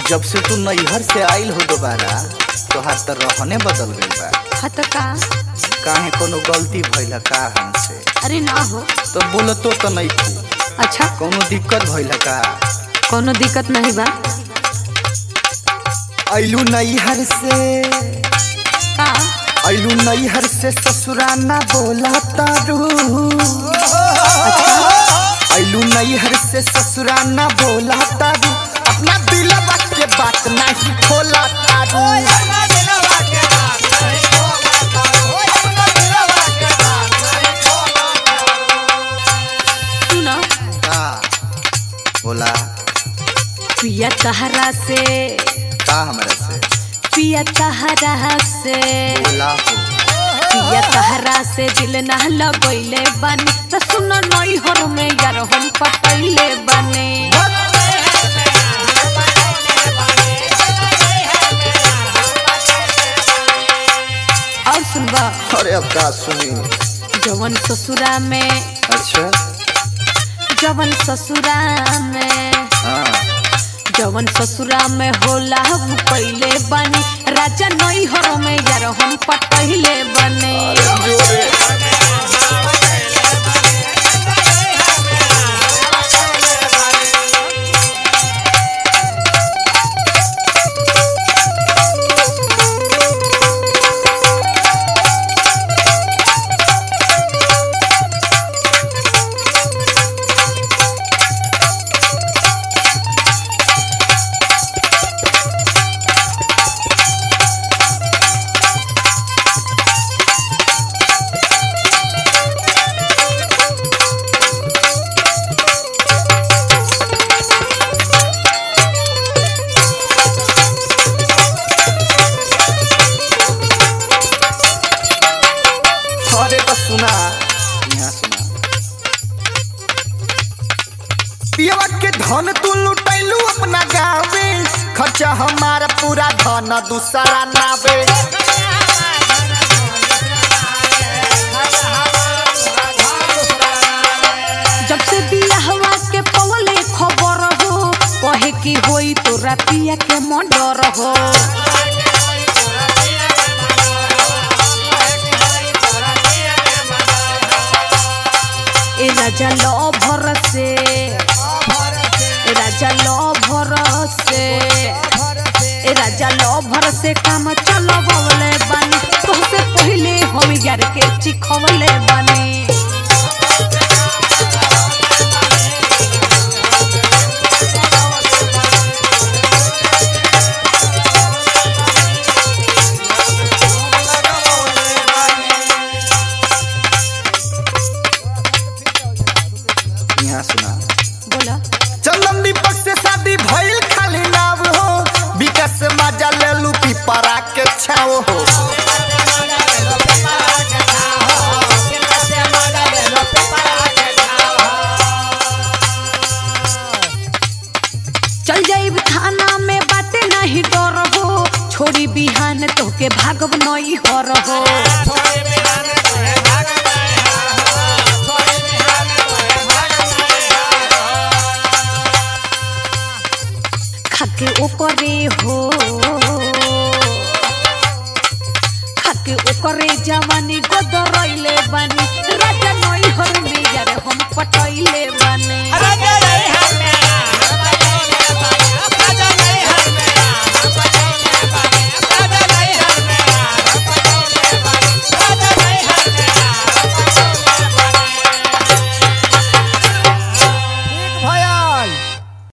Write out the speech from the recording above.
जब से तू नैहर से आइल हो दोबारा तोहार तो रहने बदल गइल बा हत का काहे कोनो गलती भइल का हमसे अरे ना हो तो बोलतो तो नहीं थी अच्छा कोनो दिक्कत भइल का कोनो दिक्कत नहीं बा आइलू नैहर से का आइलू नैहर से ससुराना बोला तारू आइलू नैहर से ससुराना बोला तारू अपना दिलवा के बात नहीं खोला तारू सुनो का बोला पिया तहरा से का हमरा से पिया तहरा से बोला हो पिया तहरा से दिल ना लगैले बानी त सुन नई हर में यार हम पटैले बानी और सुनबा अरे अब का सुनी जवन ससुरा में अच्छा जवन ससुरा में हाँ जवन ससुरा में होला हम पहिले बानी राजा नई हर में यार हम पटहिले बानी जोरे अरे तो सुना यहाँ सुना पियवा के धन तू लुटैलू अपना गावे खर्चा हमारा पूरा धन दूसरा नावे जब से बियाहवा के पवले खबर हो कहे की होई तोरा पिया के मर्डर हो ए राजा लो भरसे ए राजा लो भरसे ए राजा लो भरसे काम चलो बवले बानी तोहसे पहले हम यार के चिखवले बानी यहाँ सुना बोला चंदन दीपक से शादी भइल खाली नाव हो विकास से मजा ले लू पिपरा के छाव हो चल जाइब थाना में बाटे नहीं डर हो छोड़ी बिहान तोके भागब नई हर हो खाके ओकरे हो खाके ओकरे जवानी गोदरैले बानी राजा नई हर